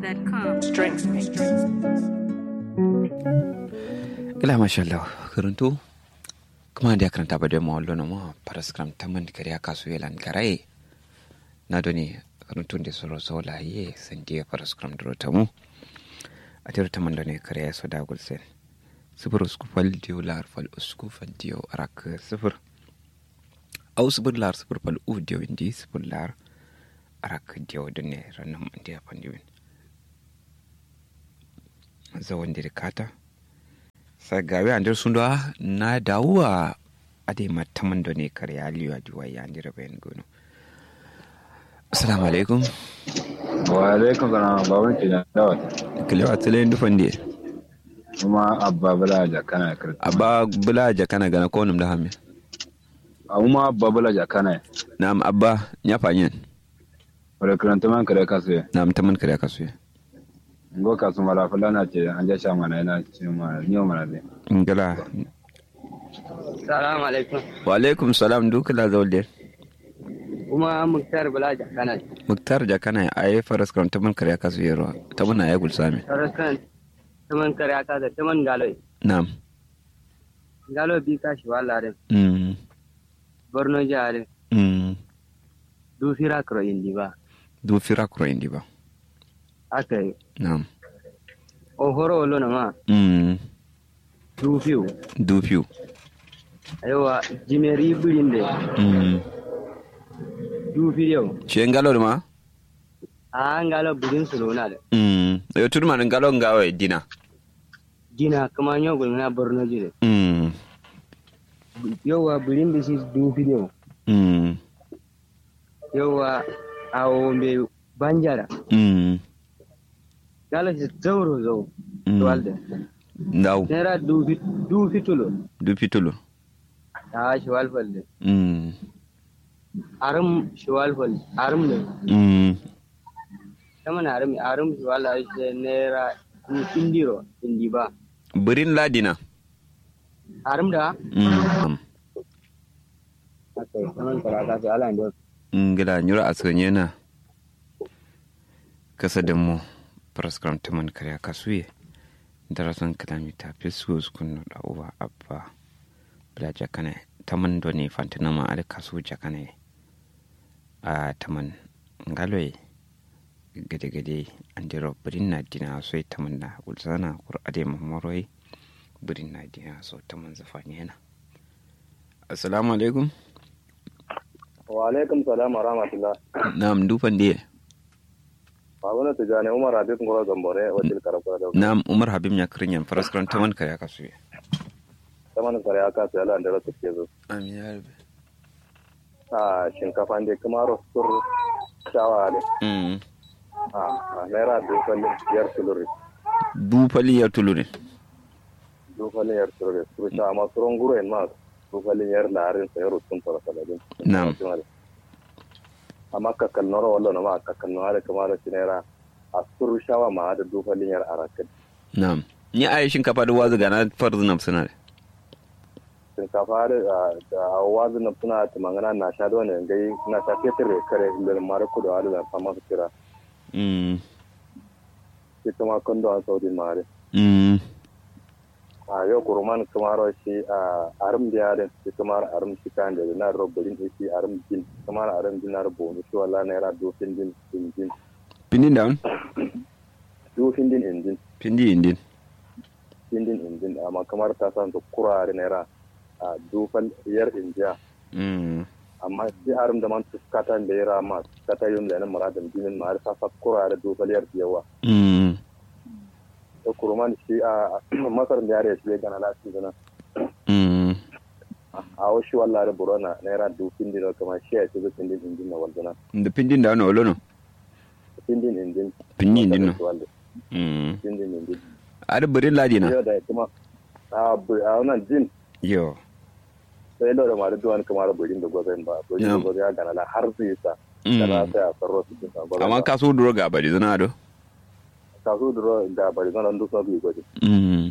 NigerWide.com. Strength me. Gila masha Allah karanto kuma da karanta ba da mawallo na ma paraskram taman kare aka su yelan garaye na doni karanto da soro sola ye sandiya paraskram dro tamu a tiro taman da ne kare ya soda gulsen sifir usku fal diyo lar fal usku fal diyo arak sifir au sifir lar sifir fal u diyo indi sifir lar arak diyo da ne ranar mandiya fandiwin zawon da kata sagawe andir sundwa na dawuwa ade mataman da ne kare aliyu a duwa ya andira bayan gono assalamu alaikum wa alaikum salam baban ki da dawa kilewa tile dufan de kuma abba bala ja kana kirta abba bula jakana gana ko num da hamme amma abba bala ja kana nam abba nya fanyen wala kiranta man kare kasu nam taman kare kasu ngo kasu mala fulana ce an ja sha mana yana ce ma ni mana ne ngala Salamu alaikum. wa alaikum salam dukala zawde Kuma Muktar Bala Jakana. muktar jakana ayi faras kan taman kare kasu yero taman ayi gulsami Saraskan taman kare aka da taman galo. nam Galo bi ka shi wala rin. mm Borno jare. mm Du fira kro indi ba. du fira kuro indi ba Aka yi. nam O horo wolo na ma. mm Du fiu. du fiu Aiwa jimeri birin de. mm Du fiyo. ce ngalo ma A galo birin su lona da. Mm. Yo turma nan galon gawa ya dina. Gina kuma yau gulmina Borno jire. Mm. Yauwa birin da shi du fiyo. Mm. Yauwa awo me banjara. Mm. Galo shi zauro zau. Mm. Tuwalda. Ndaw. Naira du fi- du fitulo. Du pitulu. Ta shi walfalde. Mm. arum shiwalfal arum ne Mm. sama na arum arum shiwala shi naira indiro indi ba Birin ladina. arum da Mm. aka yi saman karaka su ala ndo Ngila nyura asonye na. Kasa da mu. Praskram taman kare kasuye. Darasan kalamita fisu kunno da uwa abba. Bila jakane. Taman doni fantina ma ada kasu jakane. A taman ngaloye. gade-gade an jira birin na dina so taman na gulzana kur ade mamoroi birin na dina so taman zafani yana. Assalamu alaikum. wa alaikum salam wa rahmatullah Na'am dufan diye. babuna tijani umar habib ngoro gambore wajil karakura da Na'am Umar Habib ya kirin yan faraskaran taman kare aka suye. saman kare aka sai ala da rasu ke zo Amin ya rabe. a shinkafa ne kuma rostur shawa ne Mm. a a naira dufalin yar tuluri Dufali ya tulu ne. dufalin yar tuluri suru sha amma suron guro en ma dufalin yar larin sa yaro tun fara saladin Na'am. amma kakkal noro wallo na ma kakkal noro da kuma da naira a suru shawa ma da dufalin yar arakin Na'am. Ni ayi shinkafa da wazu gana farzu na suna da. shinkafa da da wazi na suna ta mangana na sha da wani gai na sha fetur da kare da mara kudu a da fama su kira Mm. shi kuma kun da saudi mare Mm. a yau kuruman kamar shi a arim da yare shi kamar arim shi kan da na robbin shi arim din kamar arim din na rubo shi wala na yara dofin din din din Pindin down? dofin din injin Pindi indin. din din injin amma kamar ta san su kurare na yara a dofan yar injiya Mm. amma shi arim da man tuskata da yara ma tuskata yun da na muradin dinin ma har sa sa kurare dofan yar yawa Mm. da kuruman shi a masar da yare shi gana lati zana Mm. a wasu walla da burona naira dofin din kamar shi ya ce zufin din injin na waldana Da pindin down olo no. dindin injin Pindi indin no. Wanda, Mm. dindin injin Ada birin ladina. yau da kuma a bu- a wannan jin Yo. sai lau da mara duwan kamar burin da gwazon ba burin da Yam. gwazon ya gana la har zai sa Mm. da na sai a sarro su cikin gwazon Amma ka so duro ga bari zana do. kasu duro da bari zan duk sun bi gwazon Mm.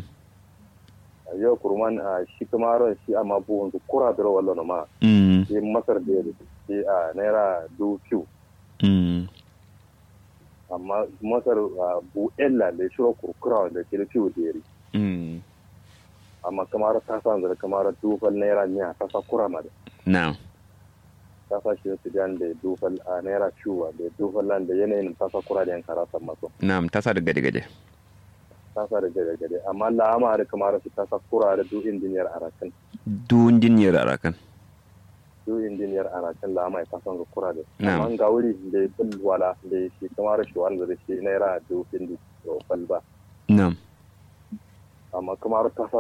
yau kurman a shi kamar shi amma buhun su kura duro wallo na ma Mm. shi masar da ya shi a naira dubu fiyu Mm. amma masar bu'ella da shiro kurkura da ke da ciwo da yari mm amma kamar ta sa zara kamar dufal naira miya ta sa kura ma da na'am ta sa shi su jan da dufal a naira ciwo da dufal lan da yanayin ta sa kura da yan karasa maso na'am ta sa da gade gade ta sa da gade gade amma la'ama da kamar su ta sa kura da du injiniyar arakan dun jinyar arakan du injiniyar arakan la'ama ya ta sa kura da Na'am. amma ga wuri da ya bin wala da ya shi kamar shi wanda da shi naira dufin da fal ba na'am amma kamar ta sa